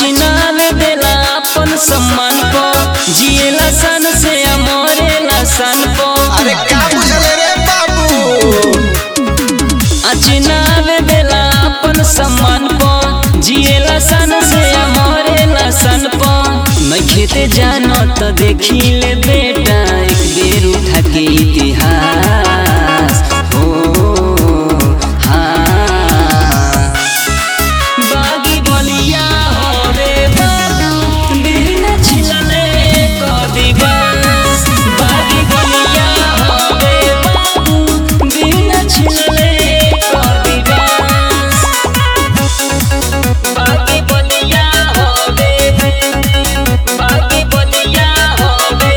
अचिनाल देला अपन सम्मान पो जिएला सन से मरेला सन पो अरे का बुझल रे बाबू अचिनाल देला अपन सम्मान पो जिएला सन से मरेला सन पो मैं खेते जानो तो देखी ले बेटा एक बेर उठा के इतिहास ओ हाँ बागी बलिया हो रे बाबू बिना छिलले कदी बस बागी बलिया हो रे बाबू बिना छिलले कदी बस बागी बलिया हो रे बागी बलिया हो रे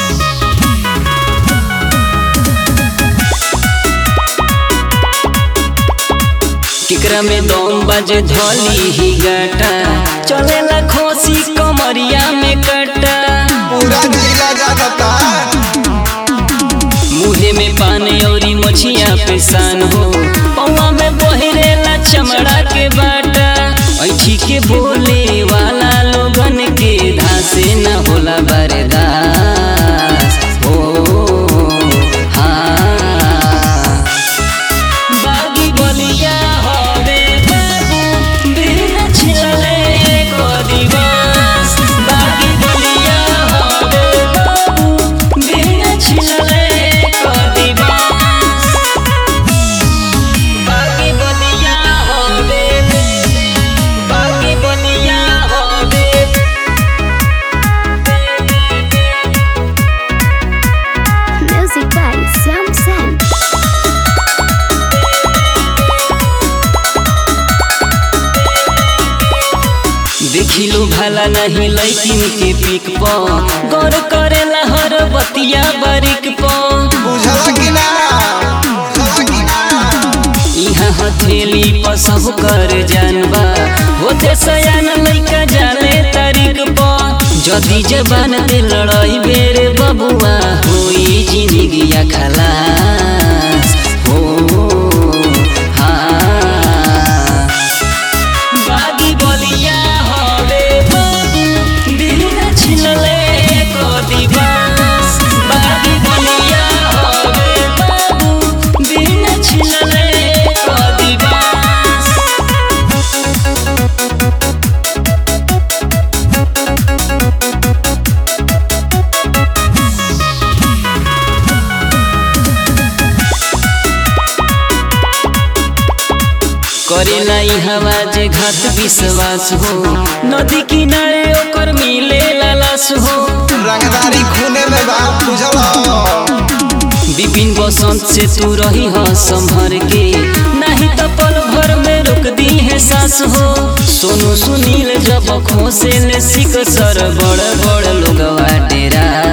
केकरा में दम बाजे धोली ही गाटा चलेला खोसी कमरिया में कटा पूरा जिला जानता मुहे में पानी औरी मछिया पे सान हो पौवा में बहरेला चमड़ा के बाटा ऐठी के बोले वाला लोगन के धासे न होला बरदास ओ हाँ बागी बलिया हवे बाबू बिना छिलले कदी बस बागी बलिया हवे बाबू बिना छिलले कदी बस बागी बलिया हवे बागी बलिया हवे Music by Sam Sam. देखिलो भला नहीं लैकिन के पिक प गौर करेला हर बतिया बारीक प बुझल कि ना बुझल कि ना यहाँ हथेली पर सब कर जानबा होते सयान लइका जाले तारीख प जदी जबान दे लड़ाई बेरे बबुआ होई जिंदगिया खलास हो हाँ बागी बलिया हवे बाबू बिना छिलले कदी बस बागी बलिया हवे बाबू बिना छिलले कदी बस करेला ई हवा जे घात विश्वास हो नदी किनारे ओकर मिले लालास हो रंगदारी खूने में बा बुझल विपिन बसंत से तू रही हो संभर के नहीं तो पल भर में रुक दी है सांस हो सोनू सुनील जब खोसे ले सिक सर बड़ बड़ लोगवा डेरा